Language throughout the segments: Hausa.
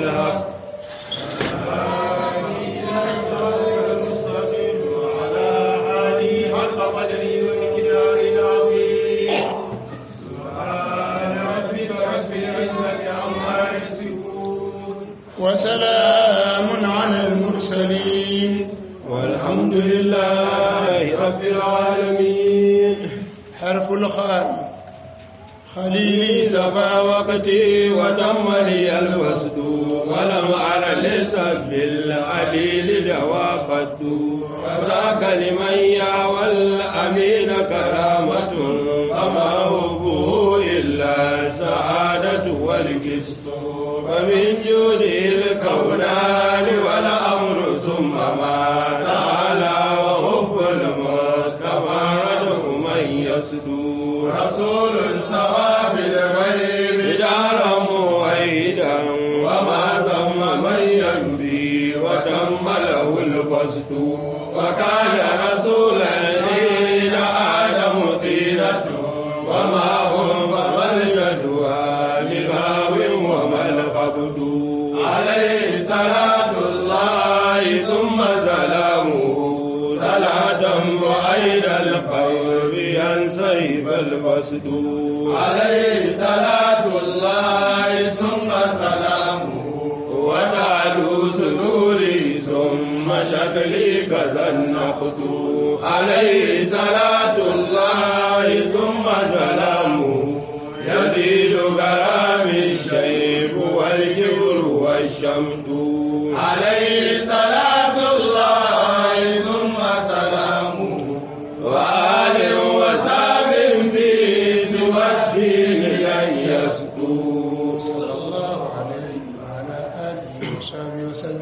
بالحق حق قدره ومقداره العظيم سبحان ربك رب العزة عما يصفون وسلام على المرسلين والحمد لله رب العالمين حرف الخاء خليلي سفى وقتي وتم لي الوسد ولم أر لسب العليل دوا قد وذاك لمن يا والأمين كرامة وما هبه إلا السعادة والقسط ومن جوده الكونان والأمر ثم ما تعالى وحب المصطفى رده من يسدو رسول سوى بالغيب دارا موحدا وما ثم من ينبي وتم له القصد وكان رسولا حين آدم طينة وما هم فما الجدوى لغاو وما القبض عليه صلاة الله ثم سلامه صلاة وأين القلب ينسيب القصد عليه صلاة الله ثم سلامه وتعلو صدوري ثم شكلي كذا النقد عليه صلاة الله ثم سلامه يزيد كرام الشيب والكبر والشمد عليه صلاة الله ثم سلامه وآل وساب في سوى الدين لن يسدو صلى الله عليه وعلى آله وصحبه وسلم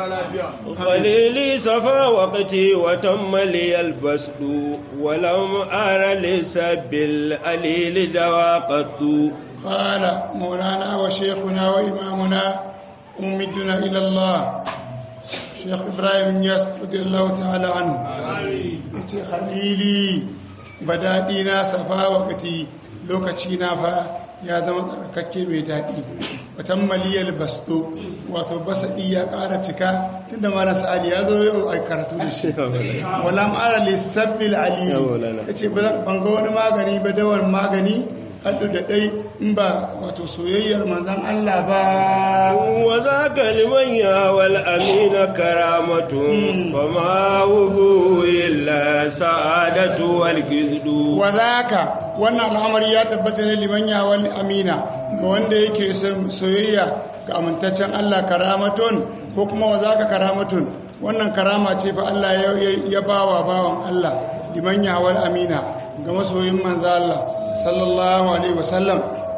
خليلي صفى وقتي وتم لي البسد ولم أر لسب الأليل دوا قد قال مولانا وشيخنا وإمامنا وممدنا إلى الله شيخ إبراهيم ياس رضي الله تعالى عنه yace khalili badaɗi na safa wakati lokaci na fa ya zama tsarkake mai daɗi watan maliyar basto wato basaɗi ya ƙara cika tunda malam sa'adi ya zo yau a karatu da shi wala ma'ara lissabbil aliyu ya ce ban ga wani magani ba dawar magani haɗu da ɗai in ba wato soyayyar manzan Allah ba وذاك لمن يهوى الأمين كرامة وما هو إلا سعادة والجذد wa zaka wannan al'amari ya tabbata ne liman yawon amina ga wanda yake son soyayya ga amintaccen Allah karamatun ko kuma wa zaka karamatun wannan karama ce fa Allah ya- ya- ya bawa bawan Allah liman yawon amina ga masoyin manzo Allah sallallahu alaihi wasallam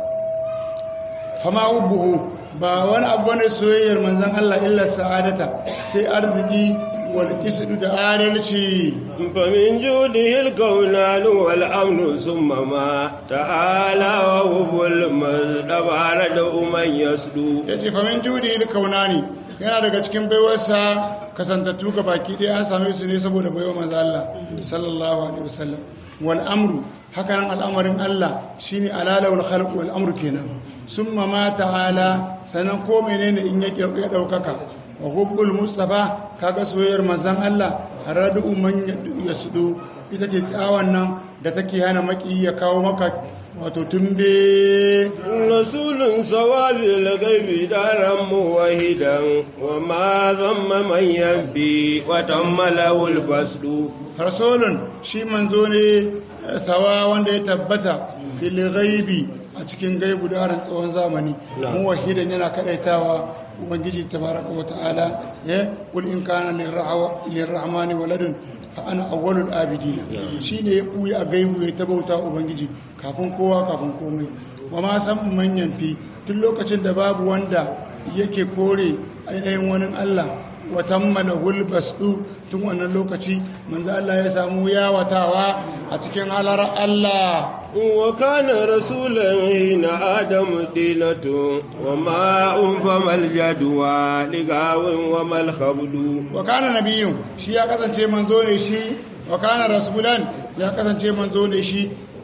fama ubuhu ba wani abu ne soyayyar manzon Allah illa sa'adata sai arziki wal qisdu da adalci فمن جوده الكونان والأمن ثم ما تعالى وهو المصطفى ردء من يسدو ya ce famin judi da kaunani yana daga cikin baiwarsa kasantattu ga baki ɗaya an same su ne saboda baiwa manzo Allah sallallahu alaihi wasallam wal amru hakanan al'amarin Allah shine alalawul khalq wal amru kenan summa ma ta'ala sanan ko menene in ya ya daukaka wa hubbul mustafa kaga soyayyar manzon Allah radu man yasdu ita ce tsawon nan da take hana maki ya kawo maka wato tumbe رسول صواب الغيب دارا موحدا وما ذم من يبي وتم له البسد rasulun shi manzo ne eh, tawa wanda ya tabbata fil ghaibi a cikin gaibu da harin tsawon zamani Na'am. mu wahidan yana kadaitawa ubangiji tabaraka wa ta'ala ya kul in kana lirrahwa- lirrahmani waladun fa ana awwalul abidina shine ya buya a gaibu ya tabauta ubangiji kafin kowa kafin komai wa ma san manyan fi tun lokacin da babu wanda yake kore ainihin wani Allah watan mana hulbasdu tun wannan lokaci manzo Allah ya samu yawatawa a cikin halar Allah وكان رسولا حين آدم دينة وما فما الجدوى لغاو وما الخبد wa kana nabiyun shi ya kasance manzo ne shi wa kana rasulan ya kasance manzo ne shi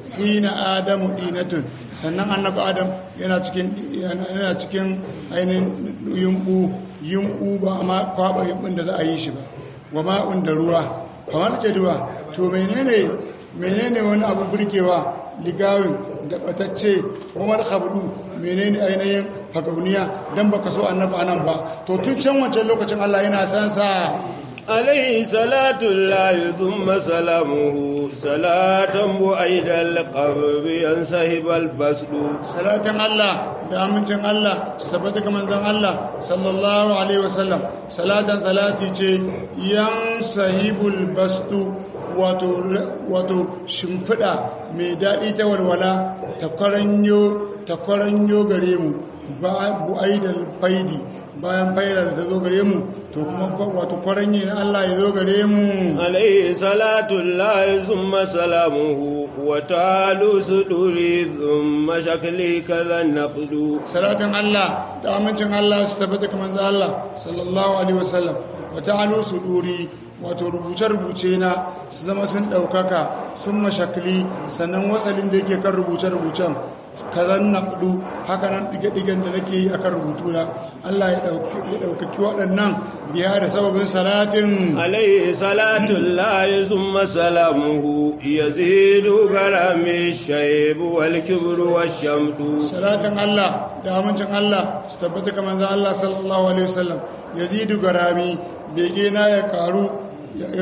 hina adamu dinatun sannan annabi adam yana cikin yana cikin ainihin yumbu yumbu ba ma kwaba yumbun da za a yi shi ba wa ma'un da ruwa kamar ke ruwa to menene menene wani abu burgewa ligawin da batacce umar habdu menene ainihin fagauniya dan baka so annabi anan ba to tun can wancan lokacin Allah yana san sa عليه صلاة الله ثم سلامه صلاة بعيد القلب ينسحب البسد salatan Allah da amincin Allah su tabbata ga manzon Allah sallallahu alaihi wasallam salatan salati ce yan sahibul bastu wato wato shimfida mai daɗi ta walwala ta kwaranyo ta kwaranyo gare mu ba bu'aidal faidi bayan faida da ta zo gare mu to kuma wato kwaranye na Allah ya zo gare mu عليه صلاة الله ثم سلامه وتعالو صدوري ثم شكلي كذا النقد salatan Allah da amincin Allah su tabbata kamar manzo Allah sallallahu alaihi wasallam wa ta'alu suduri wato rubuce-rubuce na su zama sun ɗaukaka sun mashakli sannan wasalin da yake kan rubuce-rubucen kazan naƙdu haka nan ɗige-ɗigen da nake yi a kan rubutuna Allah ya ɗaukaki waɗannan biya da sababin salatin عليه صلاة الله ثم سلامه يزيد غرام الشيب والكبر والشمد salatin Allah da amincin Allah su tabbata kamar manzo Allah sallallahu alaihi wasallam yazidu garami bege na ya karu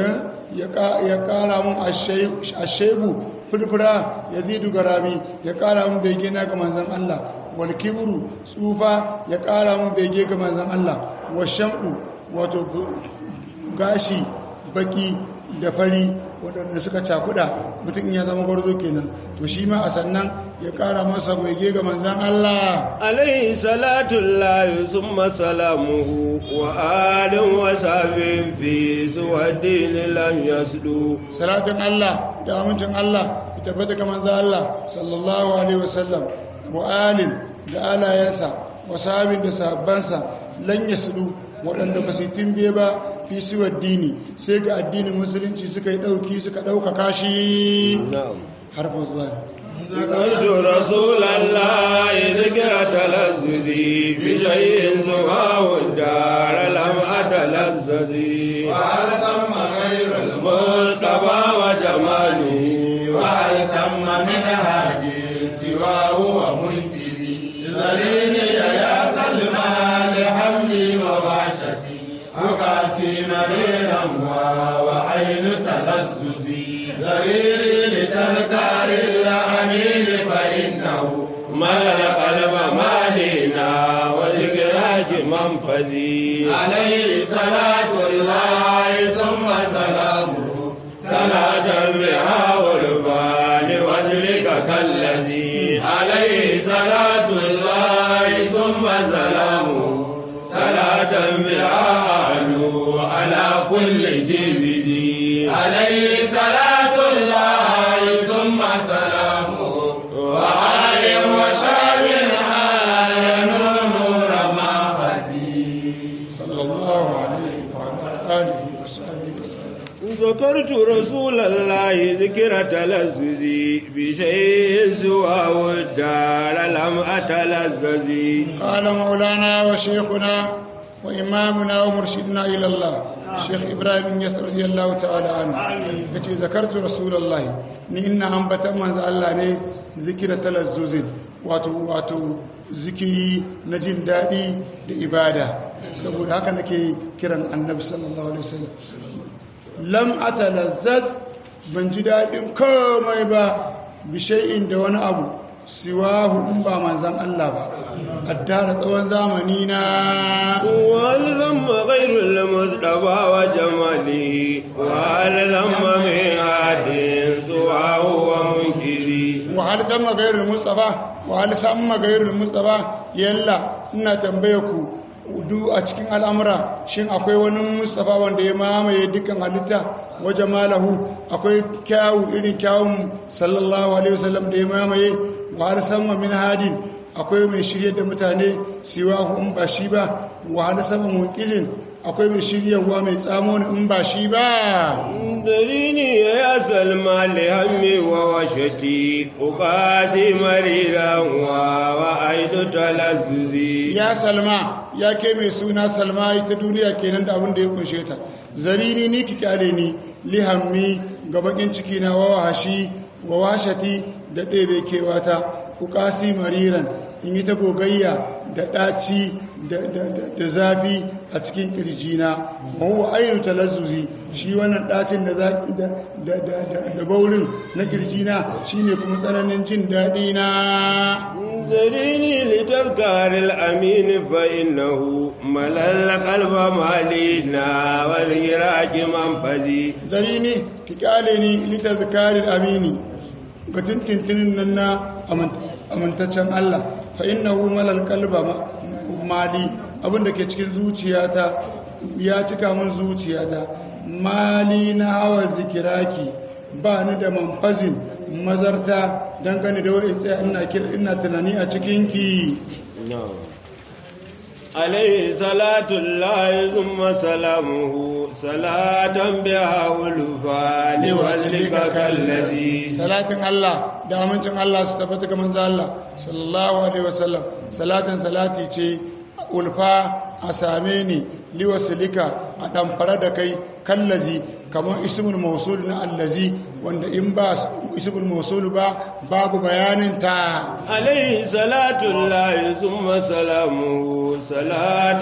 ya kara mun ashebu furfura yazidu garami ya kara mun bege na ga manzon Allah wal kibru tsufa ya kara mun bege ga manzon Allah wa shamdu wato gashi baki da fari waɗanda suka cakuɗa mutum ya zama gwarzo kenan to shi ma a sannan ya ƙara masa goge ga manzan Allah عليه صلاة الله ثم سلامه وآل وصحب في سوى الدين لم يسدو salatin Allah da amincin Allah ya tabbata ga manzan Allah sallallahu alaihi wasallam mu'alin da alayensa wasabin da sahabbansa lan yasdu waɗanda ba su yi timbe ba fi siwar dini sai ga addinin musulunci suka yi ɗauki suka ɗaukaka shi نعم harfin zuwa قلت رسول الله ذكر تلذذي بشيء سواه الدار لم أتلذذي وهل ثم غير مصطفى وجماله وهل ثم من هادي سواه ومنكري ذريني يا سلمى لحملي ووحشتي أقاسي مريرا وعين تلذذي ذريني لتذكار الأمين فإنه ملأ القلب مالنا وذكراك منفذي عليه صلاة الله ثم سلامه صلاة بها والبال وزلك كالذي عليه صلاة الله ثم سلامه صلاة بها أعلو على كل جبدي عليه صلاة الله ثم سلامه وآل وشاب عاين نور ما خزي sallallahu alaihi wa ala alihi wa sahbihi wa sallam ذكرت رسول الله ذكر تلذذي بشيء سواه الدار لم أتلذذي قال مولانا وشيخنا وإمامنا ومرشدنا إلى الله شيخ إبراهيم يسر رضي الله تعالى عنه يتي ذكرت رسول الله ni ina ambatan manzo Allah ne zikira talazzuzin wato wato zikiri na jin daɗi da ibada saboda haka nake kiran annabi sallallahu alaihi wasallam lam atalazzaz ban ji daɗin komai ba bishai'in da wani abu siwahu in ba manzan Allah ba addara tsawon zamani na وهل ذم غير المصطفى وجماله وهل ذم من عاد سواه ومنكري wahal tamma gairul mustafa wahal tamma gairul mustafa yalla ina tambaye ku du a cikin al'amura shin akwai wani mustafa wanda ya mamaye dukkan halitta waje malahu akwai kyawu irin kyawun sallallahu alaihi wasallam da ya mamaye wahal samma min hadin akwai mai shirye da mutane siwa in ba shi ba wahala sama munqidin akwai mai shiryawa mai tsamo in ba shi ba دليني يا سلمى لهمي ووشتي أقاسي مريرا وأيد تلذذي ya salma ya ke mai suna salma ita duniya kenan da abin da ya kunshe ta zarini ni ki kyale ni lihammi ga bakin ciki na wawahashi wawashati da ɗebe kewata ukasi mariran in yi ta gogayya da ɗaci da- da da- da zafi a cikin ƙirjina mahuwa ainihin talazzuzi shi wannan ɗacin da za- da- da- da- da- da baurin na ƙirjina shi ne kuma tsananin jin daɗi na دليني لتذكار الأمين فإنه ملل قلب مالينا والهراك منفذي zarini ki kyale ni lita zakarin amini ga tintintinin nan na amint- amintaccen Allah fa innahu malal qalba ma- mali abinda ke cikin zuciyata ya cika min zuciyata mali na hawa zikiraki ba ni da manfazin mazarta dangane da wa'in tsaye ina kira- ina tunani a cikinki نعم عليه صلاة الله ثم سلامه صلاة بها ولفان وزلك كالذي salatin Allah da amincin Allah su tabbata ga manzo Allah sallallahu alaihi wasallam salatin salati ce ulfa a same ni liwasilika a damfara da kai kallazi kamar ismul mausul na allazi wanda in ba ismul mausul ba babu bayanin ta عليه صلاة الله ثم سلامه صلاة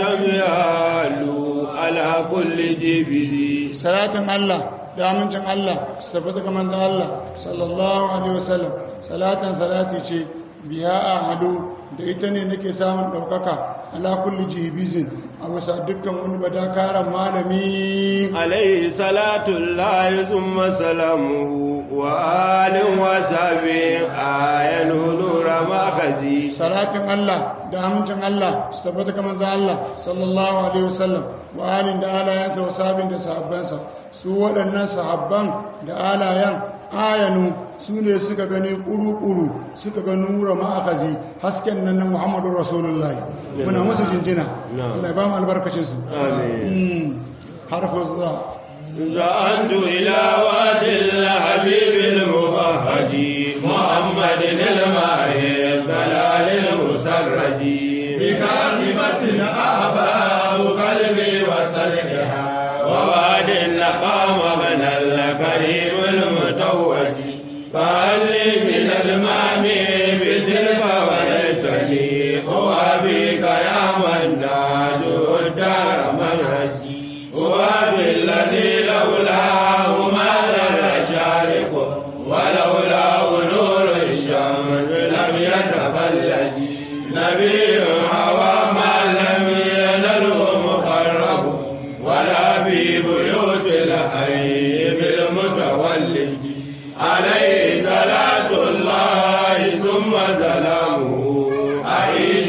يعلو على كل جبل salatin Allah da amincin Allah su tabbata ga manzo Allah sallallahu alaihi wasallam salatin salati ce biya a hadu da ita ne nake samun ɗaukaka ala kulli jihibizin a wasa dukkan wani badakaran malami عليه صلاة الله ثم سلامه وآل وصحبه آية نور مخزي salatin Allah da amincin Allah su tabbata ga manzo Allah sallallahu alaihi wasallam wa alin da alayansa wa sabin da sahabbansa su waɗannan sahabban da alayan ayanu su ne suka gani ƙuru-ƙuru suka ga nura ma'akazi hasken nan na muhammadu rasulullahi muna musu jinjina Allah ya ba mu albarkacinsu آمين harfin za زعنت إلى واد الحبيب المبهج محمد الماهي الضلال المسرج بكاذبة أحباب قلبي وسلحها وواد لقام من الكريم المتوج فهل لي من المام بتلك وليتني هو بك يا من ناجو الدار منهجي هو بالذي لولاه ما ذر شارق ولولاه نور الشمس لم يتبلج نبي هوى ما لم ينله مقرب ولا في بيوت الحي بالمتولد عليه صلاة الله ثم سلامه أعيش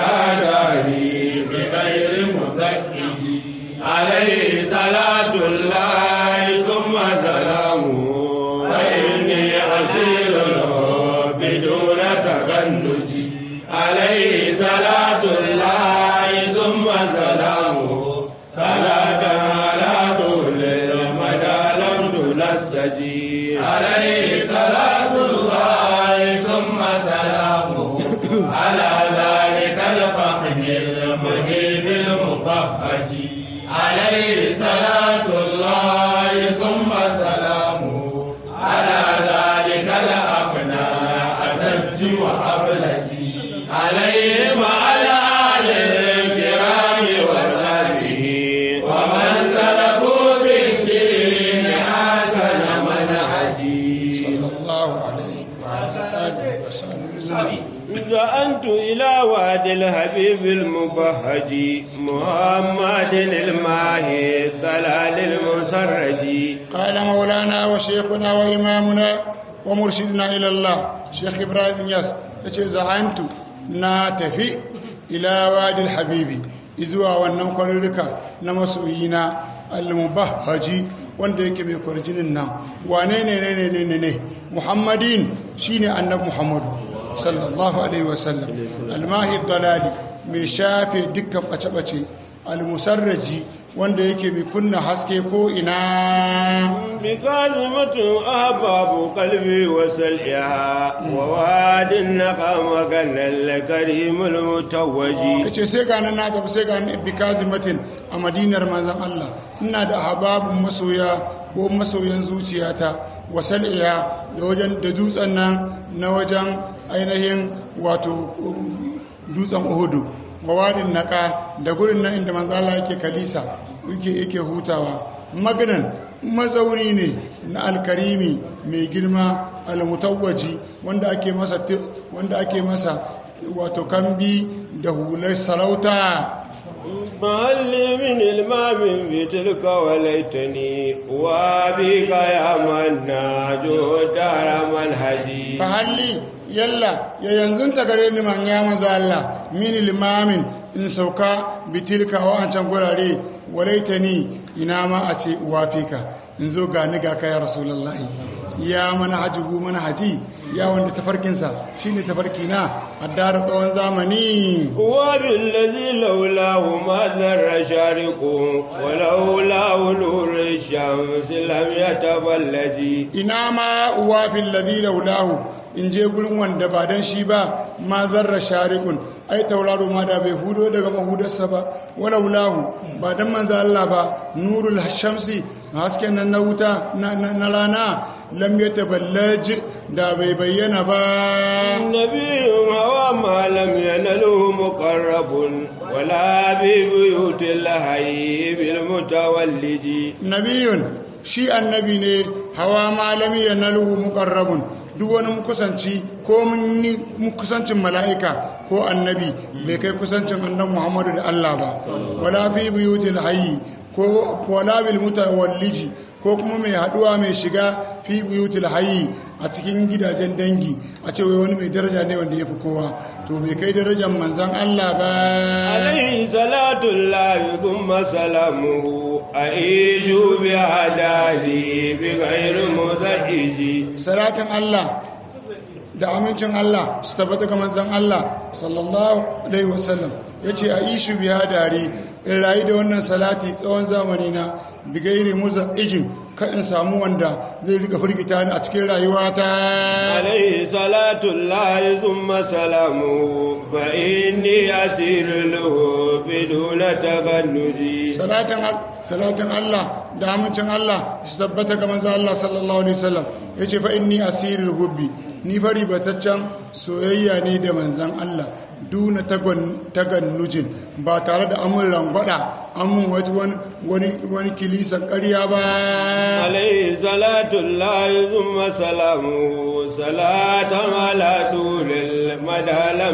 بهداني بغير مزكج عليه صلاة الله ثم سلامه فإني أسير له بدون تغنج عليه صلاة الله ثم سلامه صلاة على طول المدى لم تنسجي عليه صلاة الله ثم سلامه على ذلك الفخم المهيب المبهج عليه صلاة الله ثم سلامه على ذلك الأقنى أزج وأبلج عليه وعلى آل الكرام وصحبه ومن سلكوا في الدين حسن منهجي sallallahu alaihi wa alihi wa sahbihi wasallam زأنت إلى واد الحبيب المبهج محمد الماهي الضلال المسرج قال مولانا وشيخنا وإمامنا ومرشدنا إلى الله شيخ إبراهيم ياس يتي زعنت ناتفي إلى وادي الحبيبي إذوا wannan kwarurruka na masoyina al-mubahhaji wanda yake mai kwarjinin nan wane ne ne ne ne ne muhammadin shine annabi muhammadu sallallahu alaihi wasallam almahi dalali mai shafe dukkan ɓace-ɓace almusarraji wanda yake mai kunna haske ko ina بكاظمة أحباب قلبي وسلئها وواد النقام قال الكريم المتوج ya ce sai gani na tafi sai gani bikazimatin a madinar manzan Allah ina da hababin masoya ko masoyan zuciyata wasan iya da wajen da dutsen nan na wajen ainihin wato um, dutsen uhudu wawadin naka da gurin nan inda manzan Allah yake kalisa yake yake hutawa maganan mazauni ne na alkarimi mai girma almutawwaji wanda ake masa wanda ake masa wato kambi da hular sarauta محل من المام بتلك وليتني وبك يا مناج دار منهجي fahalli yalla ya yanzu ta gare ni man ya maza Allah min limamin in sauka bitilka wa an can gurare walaitani ina ma a ce uwafika in zo ga ni ga kai rasulullahi ya mana hajihu mana haji ya wanda tafarkinsa shine tafarki na addara tsawon zamani وبالذي لولاه ما ذر شارق ولولاه نور الشمس لم يتبلج ina ma uwafin ladhi laulahu in je gurin wanda ba dan shi ba ma zarra sharikun ai tauraro ma da bai hudo daga mahudarsa ba walaulahu ba dan manzo Allah ba nurul shamsi hasken nan na wuta na, na, na rana lam yataballaj da bai bayyana ba النبي هو ما لم ينله مقرب ولا ببيوت الحي بالمتولج nabiyun shi annabi ne hawa malami ya naluhu muqarrabun duk wani mukusanci ko mun ni mukusancin mala'ika ko annabi bai kai kusancin annabi Muhammadu da Allah ba wala fi buyutil hayyi ko wala bil mutawalliji ko kuma mai haduwa mai shiga fi buyutil hayyi a cikin gidajen dangi a ce wai wani mai daraja ne wanda ya fi kowa to bai kai darajar manzon Allah ba عليه صلاة الله ثم سلامه أعيش بعدالي بغير مزعج salatin Allah da amincin Allah su tabbata ga manzon Allah sallallahu alaihi wasallam ya ce a ishu biya dare in rayu da wannan salati tsawon zamani na bigairi muza ijin ka in samu wanda zai rika firgita ni a cikin rayuwata عليه صلاة الله ثم سلامه فإني أسير له بدون تغنج salatin al- salatin Allah da amincin Allah su tabbata ga manzon Allah sallallahu alaihi wasallam ya ce fa inni asirul hubbi ni fari bataccen soyayya ne da manzon Allah duna tagon- tagannujin ba tare da amun rangwada amun wani wani wani kilisan ƙarya ba عليه صلاة الله ثم سلامه صلاة على طول المدى لم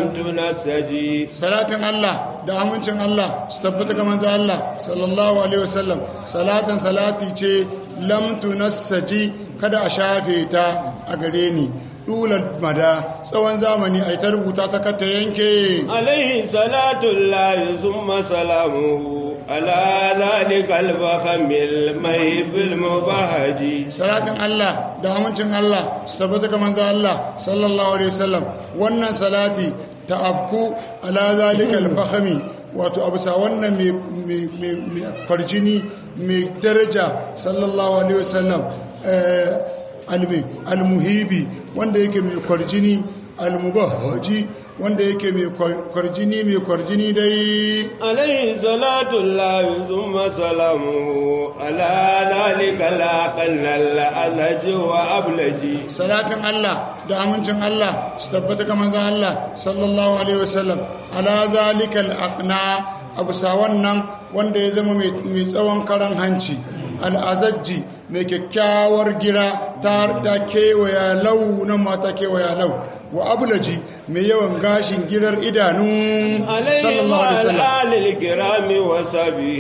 تنسجي salatin Allah da amincin Allah su tabbata ga manzo Allah sallallahu alaihi wasallam salatan salati ce lam tunassaji kada a shafe ta a gare ni dulan mada tsawon zamani ai ta rubuta ta kata yanke عليه صلاة الله ثم سلامه على ذلك الفخم المهيب المبهج salatin Allah da amincin Allah su tabbata ga manzo Allah sallallahu alaihi wasallam wannan salati ta afku ala zalika al-fakhmi wato abusa wannan mai mai mai mai farjini mai daraja sallallahu alaihi wasallam eh, almi almuhibi wanda yake mai kwarjini almubahhaji wanda yake mai kwarjini mai kwarjini dai عليه صلاة الله ثم سلامه على ذلك الأقل الأذج وأبلج salatin Allah da amincin Allah su tabbata ga manzon Allah sallallahu alaihi wasallam ala zalikal aqna abusa wannan wanda ya zama mai mai tsawon karan hanci al'azajji mai kyakkyawar gira ta ta kewaya lau nan ma ta kewaya lau wa abulaji mai yawan gashin girar idanu عليه sallallahu alaihi wasallam وعلى آل الكرام وصحبه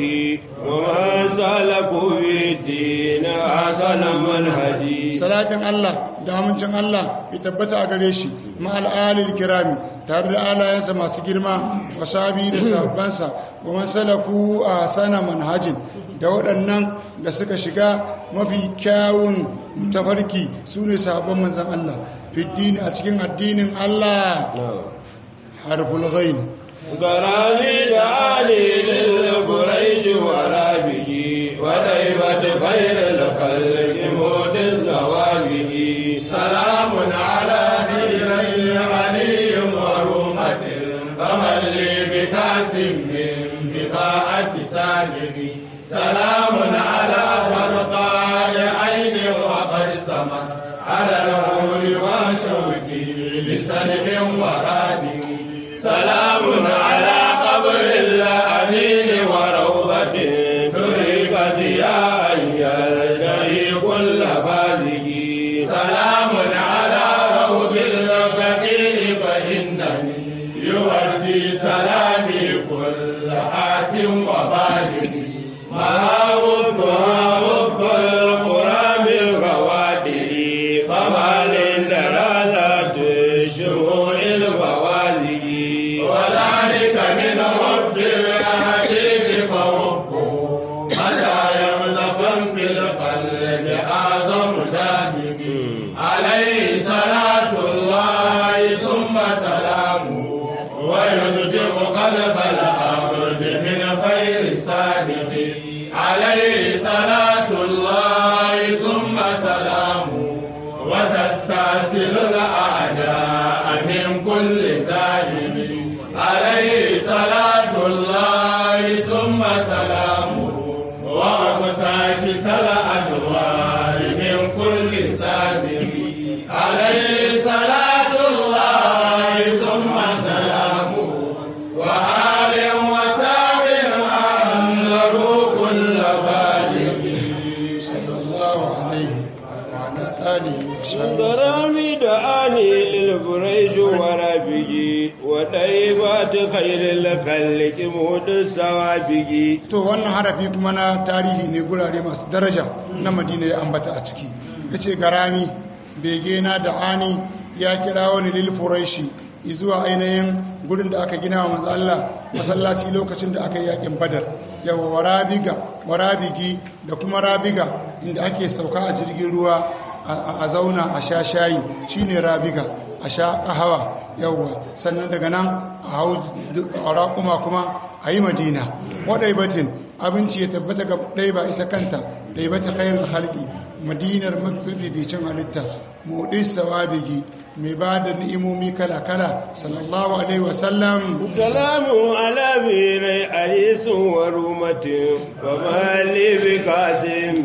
ومن سلكوا في الدين حسن منهجي salatin Allah da amincin Allah ya tabbata a gare shi ma'al alil kirami tare da alayensa masu girma wa sabi da sahabbansa wa man salaku a sana manhajin da waɗannan da suka shiga mafi kyawun tafarki su ne sahabban manzan Allah fiddini a cikin addinin Allah harful ghain غرامي دعاني للبريج ورابه وديبة خير الخلق موت الزوابه سلام على ديري علي ورومة فمن لي بكاس من بضاعة سالمي سلام على فرقاء عين وقد سمت على الهول وشوكي لسنه ورادي سلام على قبر الأمين وروضة تريك ضياء يدري كل بازه سلام على روض الفقير فإنني يوردي سلامي كل آت وبالغ ما حب حب القرى من غوادر كمال درجات شمول الفوازق وذلك من حب الحبيب فحبه متى يمزق بالقلب أعظم دامه عليه صلاة الله ثم سلامه ويصدق قلب العبد من خير صادق عليه صلاة الله ثم سلامه وتستأصل الأعداء من كل ظالم عليه صلاة الله ثم سلامه ومساكس الأنوار من كل سابق عليه صلاة الله ثم سلامه وآل وساب أنذروا كل بالغ صلى الله عليه وعلى آله وصحبه وسلم غرامي دعاني للبريج ورابه وديبة خير الخلق موت السوابق to wannan harafi kuma na tarihi ne gurare masu daraja na madina ya ambata a ciki ya ce garami bege na da ani ya kira wani lil furaishi zuwa ainihin gurin da aka gina wa manzo Allah masallaci lokacin da aka yi yakin badar yawa warabiga warabigi da kuma rabiga inda ake sauka a jirgin ruwa a a zauna a sha shayi shine rabiga a sha kahawa yawwa sannan daga nan a hau raƙuma kuma a yi madina waɗai batin abinci ya tabbata ga ɗai ba ita kanta ɗai bata khairul halki madinar mafificin halitta muɗis sawabigi mai ba da ni'imomi kala-kala sallallahu alaihi wasallam سلام على بيري أريس ورومة وما لي بقاسم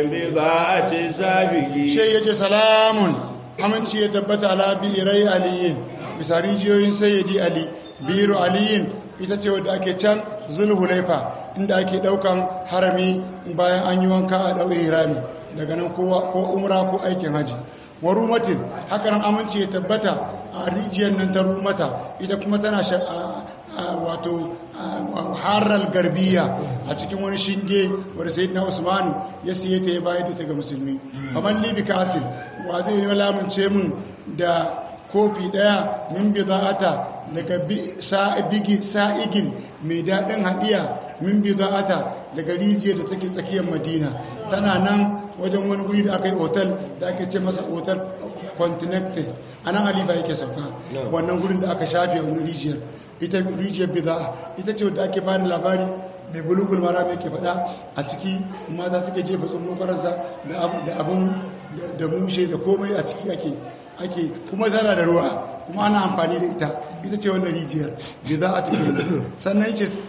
بضاعة سابقي shai yake salamun aminci ya tabbata ala birai aliyin bisa rijiyoyin sayyidi ali biru aliyin ita ce wadda ake can zulhulaifa inda ake daukan harami bayan an yi wanka a ɗau hirami daga nan kowa ko umra ko aikin haji wa rumatin hakanan aminci ya tabbata a rijiyar nan ta rumata ita kuma tana sha- a- a- wato a- harar garbiya a cikin wani shinge wadda sai na usmanu ya siye ta ya bayar da ta ga musulmi kamar libi kasin wa zai yi lamunce min da kofi daya min bi za'ata daga bi- sa'ibigi- sa'igin mai daɗin haɗiya min bi za'ata daga rijiyar da take tsakiyar madina tana nan wajen wani guri da aka yi otal da ake ce masa otal continental a nan alifa yake sauka wannan gurin da aka shafe wani rijiyar ita rijiyar bida'a ita ce wadda ake bani labari mai bulugul mara mai ke faɗa a ciki mata suke jefa tsullo karansa da abin da mushe da komai a ciki ake ake kuma tana da ruwa kuma ana amfani da ita ita ce wannan rijiyar bida'a ta ke sannan yace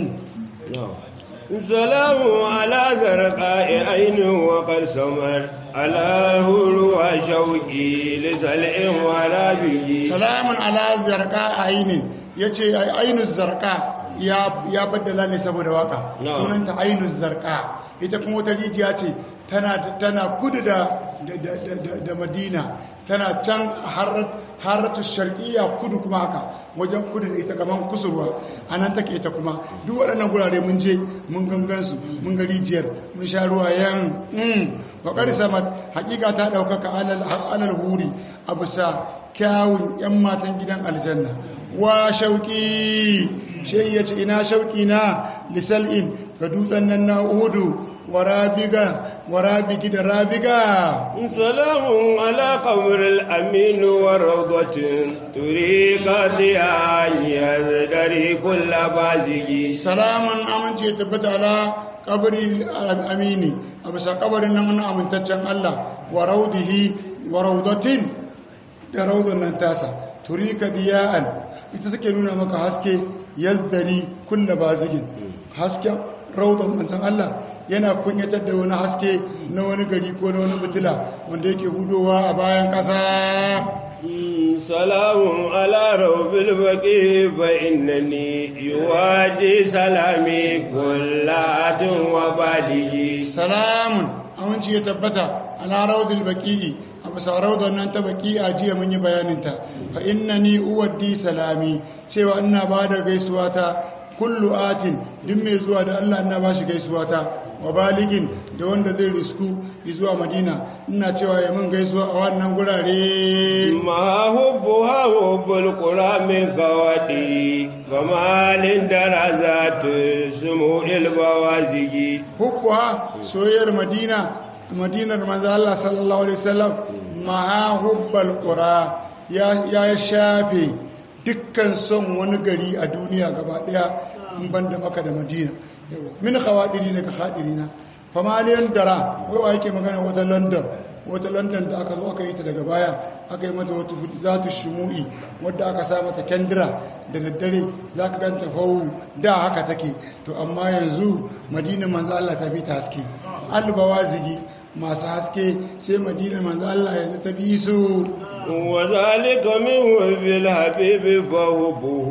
سلام على زرقاء عين وقد سمر على هروى شوقي لسلع ورابي salamun ala zarka ainin ya ce ainus zarka ya baddala ne saboda waka No. sunanta ainus zarka ita kuma wata rijiya ce tana tana kudu da da- da- da- da- da madina tana can haratu sharqiyya kudu kuma haka wajen kudu da ita kaman kusurwa a nan take ita kuma duk waɗannan gurare mun je mun gangan su mun ga rijiyar mun sha ruwa yan waƙar samat hakika ta ɗaukaka alal alal huri a bisa kyawun 'yan matan gidan aljanna wa shauƙi shai ya ce ina shauƙi na lisal'in ga dutsen nan na uhudu wa rabiga wa rabigi da rabiga سلام على قبر الأمين وروضة تريك ضياء يزدري كل بازج salaman amince ya tabbata ala kabari amini a bisa kabarin nan na amintaccen Allah wa raudihi wa raudatin da raudan nan tasa turika diya'an ita take nuna maka haske yazdari kulla bazigin hasken raudan manzan Allah yana kunyatar da wani haske na wani gari ko na wani fitila wanda yake hudowa a bayan ƙasa سلام على روب البقي فإنني يواجي سلامي كل آت وبالغي salamun aminci ya tabbata ala raudul baqi'i a bisa raudar nan ta baqi'a jiya mun yi bayaninta fa innani uwaddi salami cewa ina ba da gaisuwa ta kullu atin duk mai zuwa da Allah ina ba shi gaisuwa ta wa baligin da wanda zai risku zuwa madina ina cewa ya mun gaisuwa a wannan gurare ما حبها حب القرى من خواتري فما للدرجات سمو البوازج hubbuha soyayyar madina madinar manzo Allah sallallahu alaihi wasallam maha hubbal qura ya ya shafe dukkan son wani gari a duniya gaba daya in banda maka da madina yawa min khawadiri daga khadirina famaliyan dara wai wa yake magana wata london wata london da aka zo aka yi ta daga baya aka yi mata wata zata shumu'i wadda aka sa mata kendira da daddare za ka ganta fawu da haka take to amma yanzu madina manzo Allah ta fi ta haske albawazigi masu haske sai madina manzo Allah yanzu ta bi su وذلك من وفي الحبيب فهبه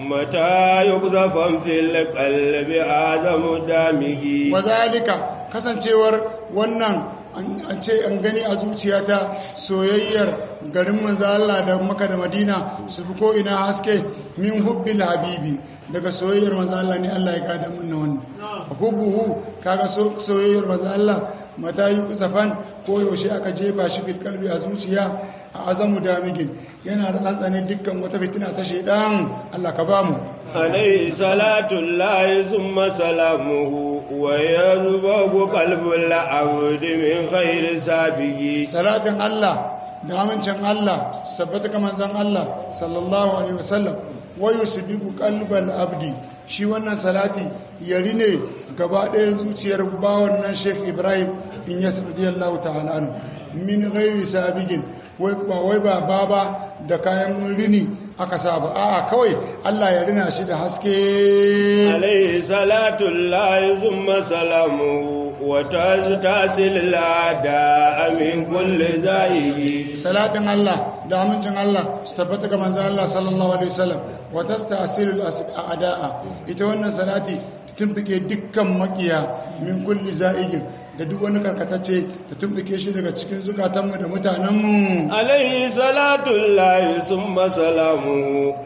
متى يقذف في القلب أعظم دامه wazalika kasancewar wannan an ce an gani a zuciyata soyayyar garin manzo Allah da Makka da Madina su fi ko ina haske min hubbil habibi daga soyayyar manzo Allah ne Allah ya gada mun na wannan hubbuhu kaga so- soyayyar manzo Allah mata yi kusafan ko yaushe aka jefa shi fil kalbi a zuciya a azamu damigin yana da tsantsane dukkan wata fitina ta shaidan Allah ka bamu عليه صلاة الله ثم سلامه ويذبح قلب العبد من خير سابه salatin Allah da amincin Allah su tabbata ga manzon Allah sallallahu alaihi wasallam wa yusbiqu qalbal abdi shi wannan salati yari ne gaba ɗayan zuciyar bawan nan Sheikh Ibrahim in yas radiyallahu ta'ala anhu min ghairi sabigin wai ba wai ba baba da kayan rini aka saba a'a kawai Allah ya rina shi da haske عليه صلاة الله ثم سلامه وتستاسل الأعداء من كل زائه salatin Allah da amincin Allah su tabbata ga manzon Allah sallallahu alaihi wasallam wa tasta'silul a'da'a ita wannan salati ta tumfike dukkan makiya min kulli za'igin da duk wani karkatacce ta tumfike shi daga cikin zukatanmu da mutanenmu عليه صلاة الله ثم سلامه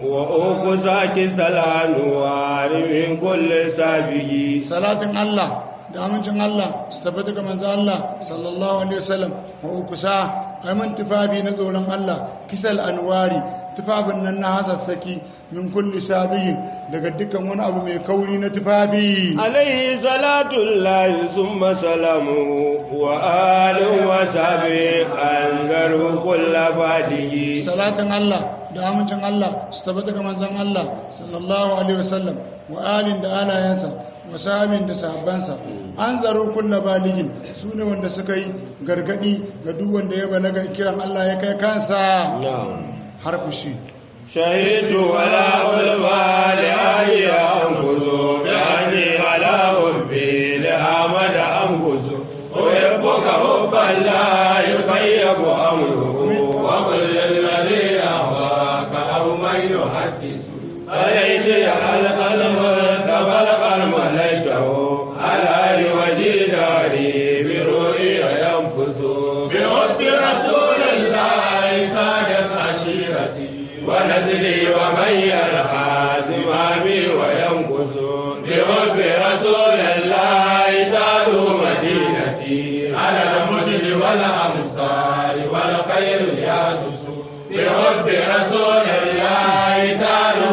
وأوكساك سلام وعن من كل سابه salatin Allah da amincin Allah su tabbata ga manzon Allah sallallahu alaihi wasallam wa ukusa aiman tufafi na tsoron Allah kisal anwari tufafin nan na hasassaki min kulli sabiyin daga dukkan wani abu mai kauri na tufafi عليه صلاة الله ثم سلامه وآل وصحبه أنذروا كل بعده salatin Allah da amincin Allah su tabbata ga manzon Allah sallallahu alaihi wasallam wa alin da alayansa wa sahabin da sahabbansa an zaro kulla baligin su ne wanda suka yi gargadi ga duk wanda ya balaga kiran Allah ya kai kansa نعم har kushi شهدت ولا ألفى لأهلي أنفس بأني على حبي لأحمد أنفس ويبقى حبا لا يطيب أمره وكل الذي أهواك أو من يحدث عليك يحلق المصطفى القلم ليته على وجه داري برؤيا ينفس بحب رسول الله سادت عشيرتي ونزلي ومن يرعى زمامي وينقص بحب رسول الله تعلو مدينتي على المدن والأمصار والخير يحدث بحب رسول الله تعلو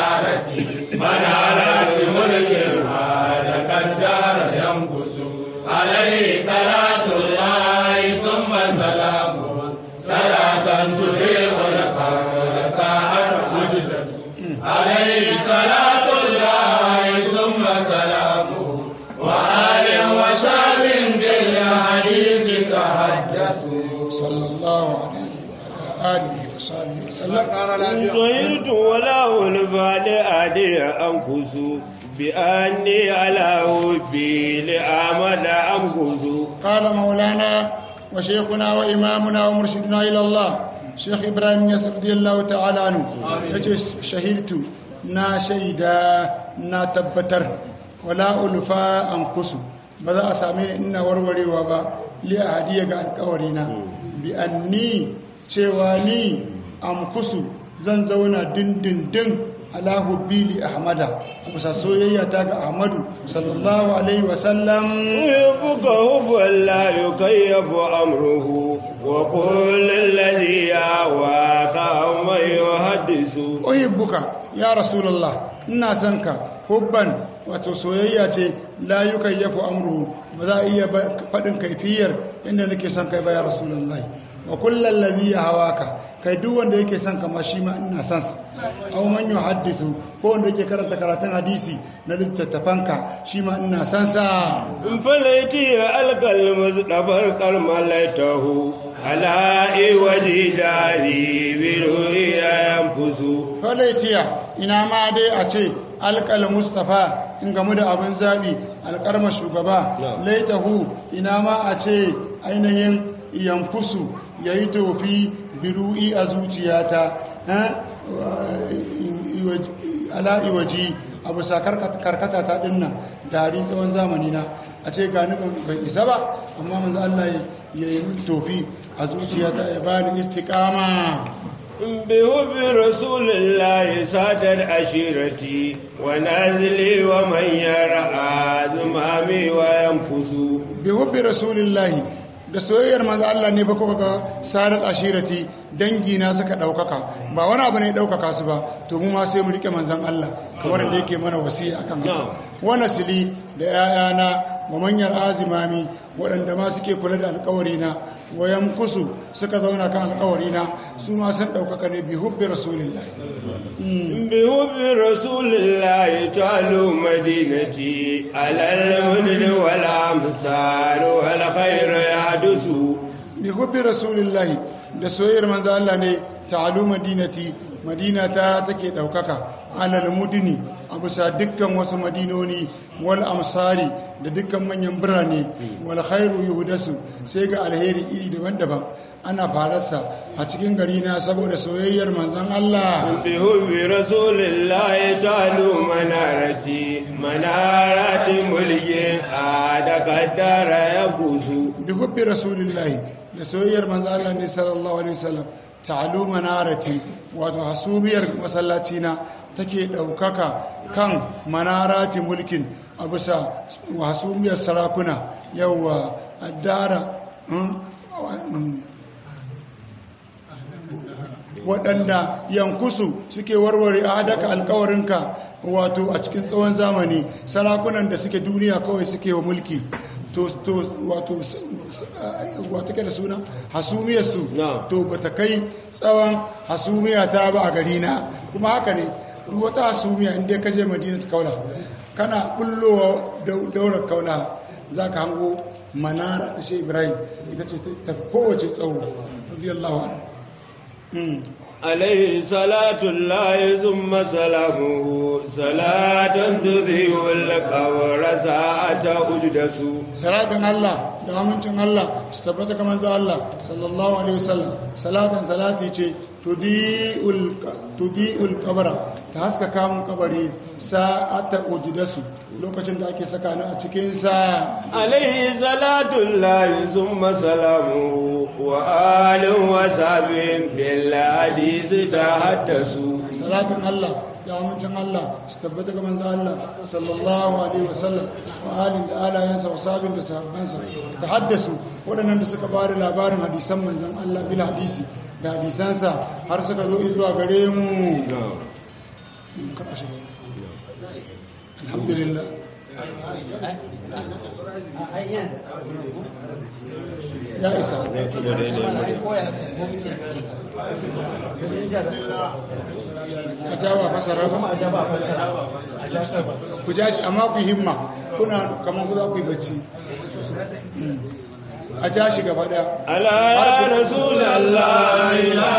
منارتي منارات ملك هذا كالدار ينقص عليه صلاة الله ثم سلامه صلاة تريق القول ساعة مجلس عليه صلاة الله ثم سلامه وآل وشاب بالحديث تحدثوا صلى الله عليه وعلى آله وصحبه وسلم زهرت ولا الفعل أدي أنكس بأني على حبي لأعمل أمكس قال مولانا وشيخنا وإمامنا ومرشدنا إلى الله شيخ إبراهيم ياسر رضي الله تعالى عنه يجي شهدت نا شيدا نا تبتر ولا ألفا أنقص بذا أسامين إن وروري وبا لأهدية القورينا بأني cewani amkusu zan zauna dindindin ala hubbili ahmada a bisa soyayya ta ga ahmadu sallallahu alaihi wasallam يحبك حبا لا يكيف أمره وكل الذي يهواك من يحدث uhibbuka ya rasulullah ina son ka hubban wato soyayya ce la yukayyafu amruhu ba za a iya ba- faɗin kaifiyar inda nake son kai ba ya rasulullah wa kullal ladhi yahawaka kai duk wanda yake son ka ma shi ma ina son sa aw man yuhaddithu ko wanda yake karanta karatun hadisi na littattafanka shi ma ina son sa فليتي ألقى المصطفى الكرم ليته على وجه داري برؤيا ينفس falaitiya ina ma dai a ce alƙal mustapha in gamu da abin zaɓi alƙarma shugaba laitahu ina ma a ce ainihin yankusu ya yi tofi biru'i a zuciyata eh, ala iwaji abu sa karkata ta dinnan dari tsawon zamani na a ce gani ban isa ba amma manzo Allah ya yi tofi a zuciyata ya bani istiqama بحب رسول الله سادت عشيرتي ونازلي ومن يرعى زمامي وينفس bi hubbi rasulillahi da soyayyar manzo Allah ne ba kuka ga sadat ashirati dangi na suka daukaka ba wani abu ne ya daukaka su ba to mu ma sai mu rike manzon Allah kamar da yake mana wasiya akan haka wa nasli da yayana wa manyan azimami waɗanda ma suke kula da alƙawari na wa yamkusu suka zauna kan alƙawari na su ma sun daukaka ne bi hubbi rasulillahi بحب رسول الله تعلو مدينتي على المدن والأمثال والخير يحدث bi hubbi rasulillahi da soyayyar manzo Allah ne ta'alu madinati madina ta take daukaka alal mudini a bisa dukkan wasu madinoni wal amsari da dukkan manyan birane wal khairu yuhdasu sai ga alheri iri daban-daban ana fararsa a cikin gari na saboda soyayyar manzon Allah بحب رسول الله تعلو منارتي منارات ملك عاد قدر يبوس bi hubbi rasulillahi da soyayyar manzo Allah ne sallallahu alaihi wasallam ta'alu manarati wato hasumiyar masallaci na take daukaka kan manarati mulkin a bisa hasumiyar sarakuna yawa addara waɗanda yankusu suke warware a hadaka alkawarinka wato a cikin tsawon zamani sarakunan da suke duniya kawai suke wa mulki to to wato wato ke da suna hasumiyarsu Na. to ba ta kai tsawon hasumiya ta ba a gari na kuma haka ne duk wata hasumiya inda ka je madina ta kaula kana bullowa dau- daular kaula za ka hango manara da shi ibrahim ita ce ta kowace tsawo radiyallahu anhu Mm. عليه صلاة الله ثم سلامه صلاة تذيع القبر ساعة أجدس salatin Allah da amincin Allah su tabbata kamar da Allah sallallahu alaihi wasallam salatin salati ce tudi'ul tudi'ul qabra ta haska kamun kabari sa'ata ujidasu lokacin da ake saka ni a cikin sa عليه صلاة الله ثم سلامه وآل وصحب بالحديث تحدثوا salatin Allah da amincin Allah su tabbata kamar da Allah sallallahu alaihi wasallam wa alin da alayensa wa sabin da sahabbansa ta haddasu waɗannan da suka bada labarin hadisan manzan Allah bil hadisi da hadisansa har suka zo zuwa gare mu kada shiga alhamdulillah ya isa saboda yanayin murya a jawa fasara ba ku ja shi amma ku himma kuna kamar ku za ku yi bacci Mm. a ja shi gaba daya ala ya rasulallah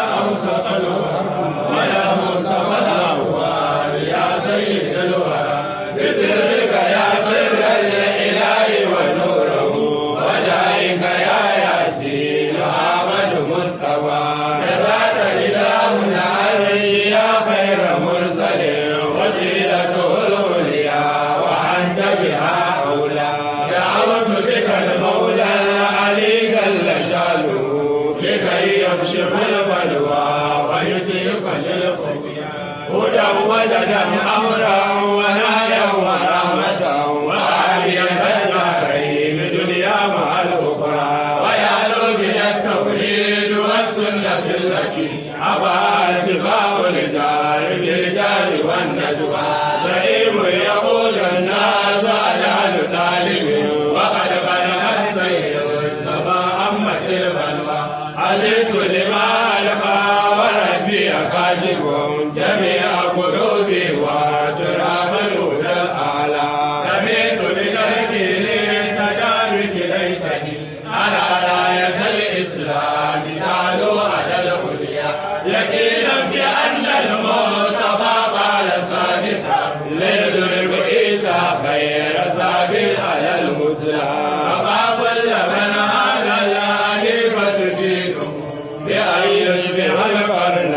بسرك يا سر الإله ونوره وجاهك يا ياسين أحمد مصطفى جزاك إله العرش يا خير مرسل وسيلته العليا وأنت بها أولى دعوت بك المولى العلي جل شانه لكي يكشف البلوى ويطيب للخطيئة هدى وجدا امرا ونايا ورحمه وعافيه الدارين دنيا مع الاخرى ويعلو بها التوحيد والسنه التي ابى ارتفاع الجار بالجار والنجوى زعيم يقول الناس اجعل طالب وقد بلغ السير السماء امت البلوى علمت لما لقى وربي كاشف جميع قلوبي وترام الهدى الاعلى رميت بنهجي للتدارك ليتني على رايه الاسلام تعلو على العليا يقينا بان المصطفى قال صادقا ليدرك عيسى خير سابق على المسلم فما كل من هذا الحنيفه دينه بأن يشبه القرن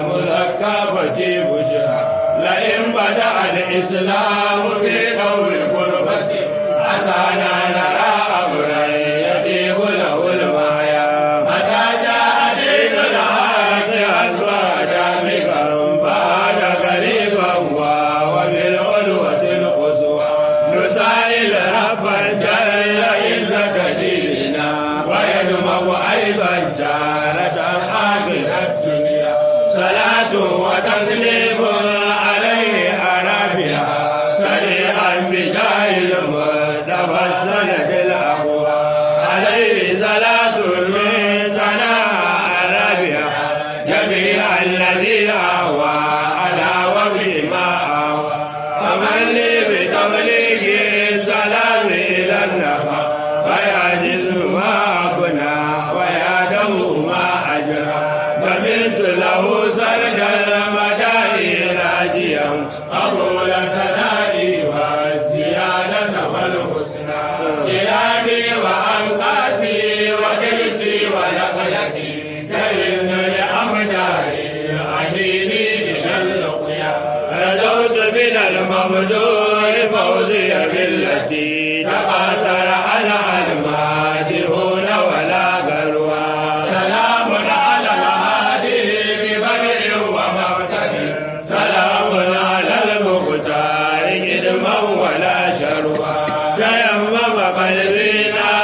المذكى بشرى لئن بدأ الإسلام في قول قربته عسانا نرى أمرا يطيب له المايا متى جاء دين الحق أسوى دامكا بعد قريبا وبالعلوة القصوى نسائل ربا جل عزة ديننا ويدمغ أيضا جارة آخر الدنيا صلاة وتسليم عليه أرابيا سريعا بجاه المصطفى السند الأقوى عليه صلاة من سناء أرابيا جميع الذي أهوى على وفي ما أهوى فمن لي بتبليغ السلام إلى النفع ويا جسم ما كنا ويا دم ما أجرى فمنت له سرد المدائن راجيا قبول سنائي والزيادة والحسنى كلامي وأنقاسي وكرسي ولقلقي كرم لأمدائي عنيني إلى اللقيا رجوت من المبدور فوزي بالتي تقاصر على المادحون ولا غلوى سلام على الهادي ببدء ومبتدئ سلام على المختار إدما ولا شروى تيمم قلبنا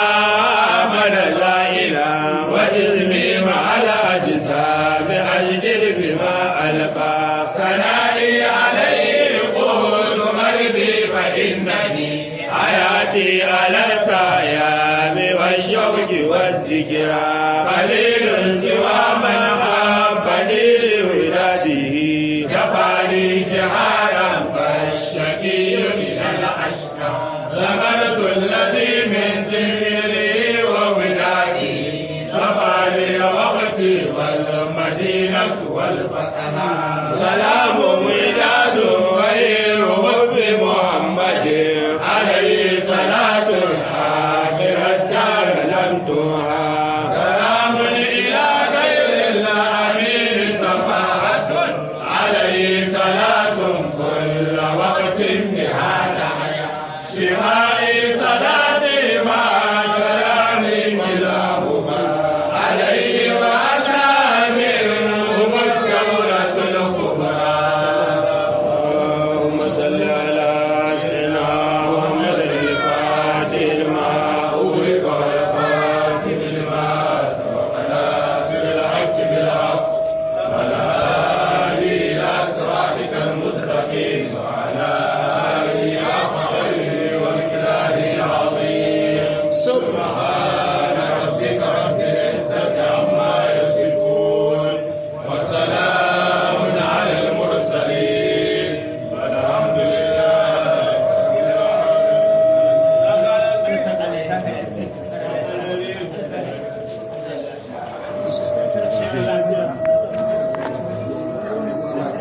أحمد زائلا وجسمي مع الأجسام أجدر بما ألقى ثنائي عليه قول قلبي فإنني حياتي على التيام والشوق والذكرى قليل سوى من أحبني لوداده جفاني جهارا فالشقي من الأشقى ذكرت الذي من ذكري وودادي صفى وقتي والمدينة والفتح سلام وداد غير حب محمد عليه صلاة آخر الدار لم تها سلام إلى غير الأمير صفاءة عليه صلاة كل وقت بها تحيا شفائي صلاتي مع سلام كلاهما عليه وأصحابه هم الدولة الكبرى sau